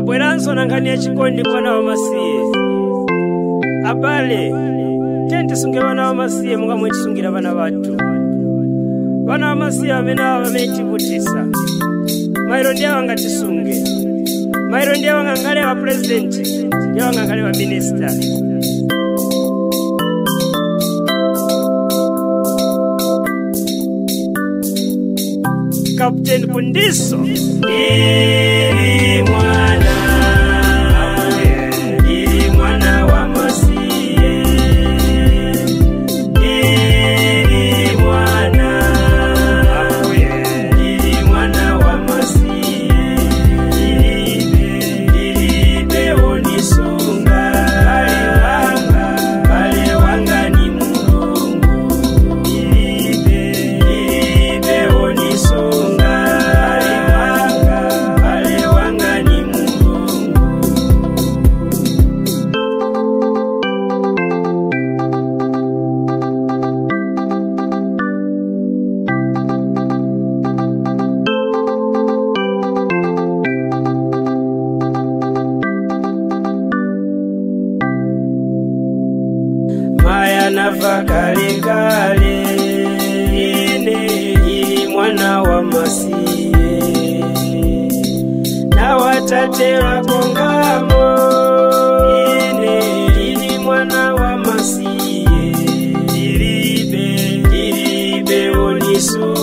tabweranso na nkhani ya chikondi mwana wa masiye abale tiye tisunge vana va masiye munga mwe tisungira vana vathu vana va masiye amene ava vamene tivutisa mairo ndiye vanga tisunge mairo ndiye vanga ngale va purezidenti ndiye vanga ngale va minista kapteni kundiso ili mwana ili mwana wa masiye ili mwana ili mwana wa masiye ilibe ilibe onisunga kale wanga kale wanga ni mulungu ilibe ilibe onisunga kale wanga kale wanga ni mulungu maya nafa kale kale ine ili mwana wa masiye na watate wako ngamo ine ili mwana wa masiye ilibe ilibe onisu